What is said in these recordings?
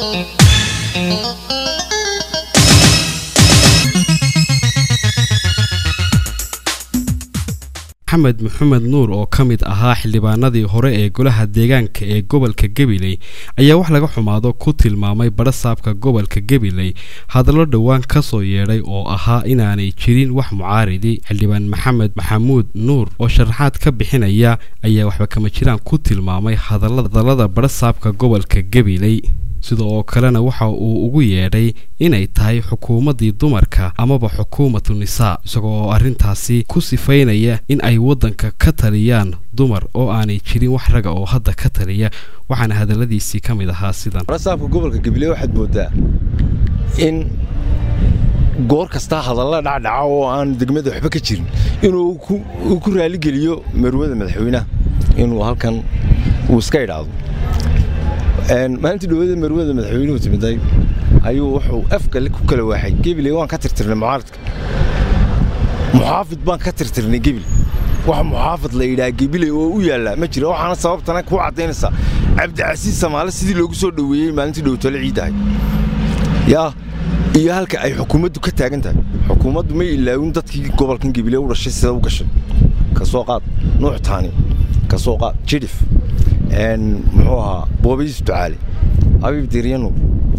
maxamed maxamed nuur oo ka mid ahaa xildhibaanadii hore ee golaha deegaanka ee gobolka gabiley ayaa wax laga xumaado ku tilmaamay badhasaabka gobolka gabiley hadallo dhowaan ka soo yeedhay oo ahaa inaanay jirin wax mucaaridi xildhibaan maxamed maxamuud nuur oo sharaxaad ka bixinaya ayaa waxba kama jiraan ku tilmaamay hadallada badhasaabka gobolka gabiley sida oo kalena waxa uu ugu yeedhay inay tahay xukuumaddii dumarka amaba xukuumatu nisaa isagoo oo arrintaasi ku sifaynaya in ay waddanka ka taliyaan dumar oo aanay jirin wax raga oo hadda ka taliya waxaana hadalladiisii ka mid ahaa sidan barasaabka gobolka gabiley waxaad moodaa in goor kastaa hadalla dhacdhaca oo aan degmada waxba ka jirin inuu ku raaligeliyo marwada madaxweynaha inuu halkan uu iska idhaahdo maalintii dhawada marwada madaxweynuhu timiday ayuu wuxuu afka ku kala waaxay gebiley waan ka tirtirnay mucaaradka muxaafid baan ka tirtirnay gebil wax muxaafid la yidhaha gebiley oo u yaallaa ma jira waxaana sababtana kuu caddaynaysaa cabdicasiis samaale sidii loogu soo dhoweeyey maalintii dhowtole ciiddahay yaa iyo halka ay xukuumaddu ka taagan tahay xukuumaddu may ilaawin dadkii gobolkan gebiley u dhashay sida u gashay ka soo qaad nuux taani ka soo qaad jidhif muxuu ahaa boobayis ducaale abiib diryanuur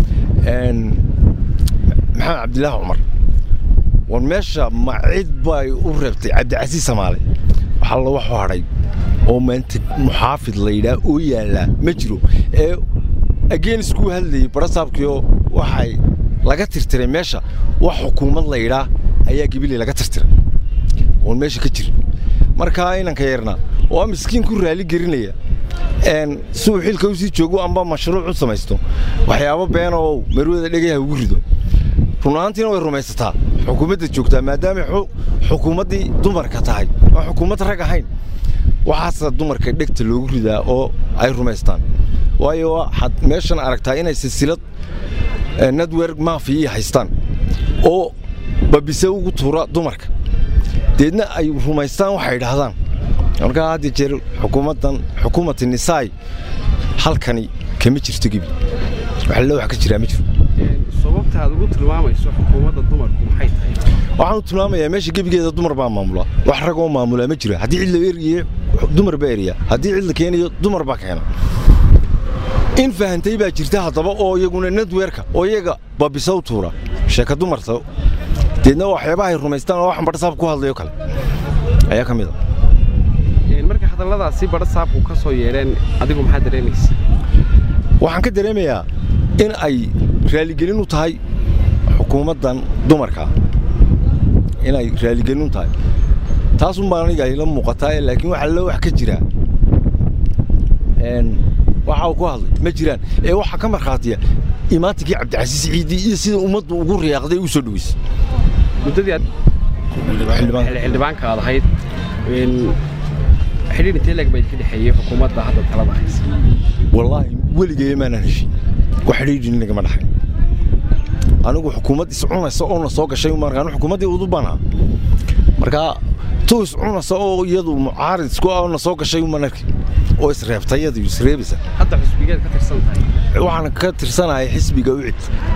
maxamed cabdilaahi cumar war meesha ma cid bay u reebtay cabdicasiis samaale waxaa la waxu hadhay oo maanta muxaafid la yidhaah oo yaallaa ma jiro ee ageen iskuu hadlayey barasaabkiioo waxay laga tirtiray meesha wax xukuumad la yidhaah ayaa gebiley laga tirtiray oon meesha ka jirin markaa inanka yarna oo miskiin ku raali gelinaya suu xilka u sii joogo amba mashruuc u samaysto waxyaabo beena oo marwada dhegayha ugu rido run ahaantiina way rumaysataa xukuumadda joogtaa maadaamay xukuumaddii dumarka tahay aan xukuumad rag ahayn waxaasa dumarka dhegta loogu ridaa oo ay rumaystaan waayo waxaad meeshan aragtaa inay silsilad netwerk maafiyi haystaan oo babise ugu tuura dumarka deedna ay rumaystaan waxay idhaahdaan markaa hadda jeer xukuumaddan xukuumati nisaay halkani kama jirto gebi waxle wax ka jiraa ma jiro sababta aad ugu tilmaamayso xukuumadda dumarku maxay tahay waxaan u tilmaamayaa meesha gebigeeda dumar baa maamula wax ragoo maamulaa ma jira haddii cid la eriye dumar baa eriya haddii cid la keenayo dumar baa keena in fahantay baa jirta haddaba oo iyaguna netwerka oo iyaga babisa u tuura sheeka dumarta deedna waxyaabaha ay rumaystaan oo waxan badhasaab ku hadlayo kale ayaa ka mid a marka hadalladaasi badhasaabku ka soo yeedheen adigu maxaa dareemaysa waxaan ka dareemayaa in ay raaligelin u tahay xukuumaddan dumarka inay raaligelin u tahay taasun baan aniga ayla muuqataa laakiin waxa la wax ka jiraa waxa uu ku hadlay ma jiraan ee waxaa ka markhaatiya imaantinkii cabdicasiis ciidi iyo sida ummaddu ugu riyaaqday u soo dhoweysay muddadii aad xildhibaanka aad ahayd xidhiir intee leeg bayd ka dhexeeyey xukuumadda hadda talada haysa wallaahi weligay maanan heshin wax xidhiidhin nagama dhaxay anigu xukuumad iscunaysa oo na soo gashay markaan xukuumaddii udubana markaa tuu iscunaysa oo iyadu mucaarid isku ah na soo gashay uman arki oo isreebtay iyadu isreebaysa hadda xusbigeed ka tirsan tahay waxaan ka tirsanahay xisbiga ucid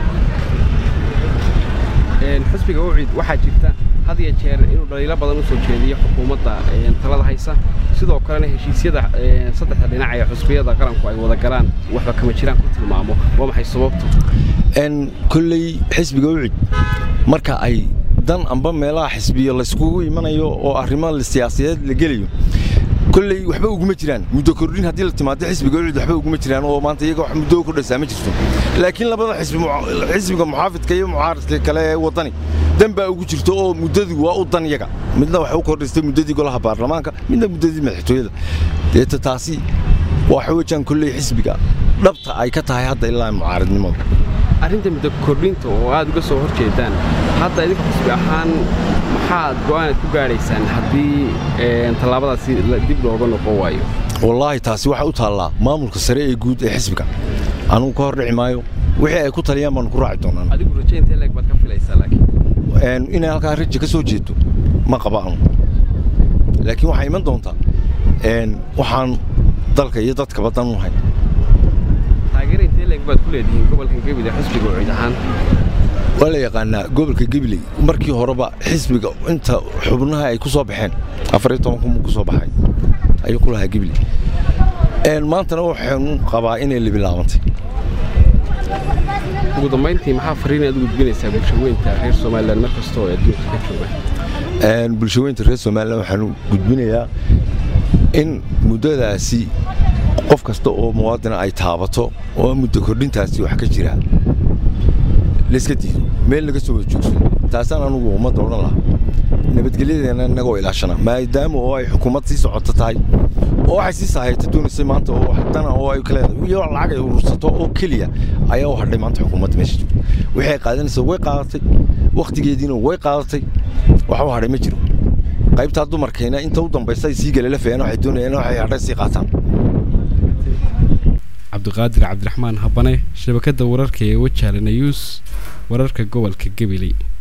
xusbiga ucid waxaa jirta had iyo jeer inuu dhaliilo badan u soo jeediyo xukuumadda talada haysa sidoo kalena heshiisyada saddexda dhinac ee xusbiyada qaranku ay wada galaan waxba kama jiraan ku tilmaamo waa maxay sababtu kolley xisbiga ucid marka ay dan amba meelaha xisbiyo layskugu imanayo oo arrimo siyaasiyadeed la gelayo kolley waxba uguma jiraan muddo kordhin haddii la timaado xisbiga ucid waxba uguma jiraan oo maanta iyaga wax muddo ku dhaysaa ma jirto laakiin labada xisbiga muxaafidka iyo mucaaradka kale ee waddani dan baa ugu jirto oo muddadii waa u dan yaga midna waxay u kordhistay muddadii golaha baarlamaanka midna muddadii madaxtooyada deeta taasi waxa weeyaan kolley xisbiga dhabta ay ka tahay hadda ilaa mucaaradnimada arrinta muddo kordhinta oo aad uga soo hor jeedaan hadda idinka xisbi ahaan maxaad go'aanaad ku gaadhaysaan haddii tallaabadaasi dib looga noqon waayo wallaahi taasi waxay u taallaa maamulka sare ee guud ee xisbiga anugu ka hor dhici maayo wixii ay ku taliyaan baanu ku raaci doonaan adigu raje intee leeg baad ka filaysaa laakiin inay halkaa raja ka soo jeedo ma qaba anu laakiin waxaa iman doontaa waxaan dalka iyo dadkaba dan u hay taageera intee leeg baad ku leedihiin gobolka gabiley xisbiga ucid ahaan waa la yaqaanaa gobolka gabiley markii horeba xisbiga inta xubnaha ay ku soo baxeen afariyo toban kun ku soo baxay ayuu ku lahaa gabiley maantana waxaanu qabaa inay libilaabantay ugu dambayntii maxaa fariin aad u gudbinaysaa bulshaweynta reer somalilan mar kasta oo adduunka ka jooga bulshaweynta reer somalilan waxaanu gudbinayaa in muddadaasi qof kasta oo muwaadina ay taabato oo muddo kordhintaasi wax ka jira layska diido meel laga soo wada joogsado taasaan anugu ummadda odhan lahaa nabadgelyadeena innagoo ilaashana maadaama oo ay xukuumad sii socoto tahay oo waxay sii saahayta doonaysay maanta oo haddana oo ay kaleedahay iyo lacag ay urursato oo keliya ayaa u hadhay maanta xukuumadda meesha joogta wixii ay qaadanaysa way qaadatay wakhtigeediina way qaadatay wax u hadhay ma jiro qaybtaa dumarkayna inta u dambaysa ay sii galalafayaan waxay doonayaan waxay hadhay sii qaataan cabdiqaadir cabdiraxmaan habane shabakadda wararka ee wajaalana yuus wararka gobolka gabiley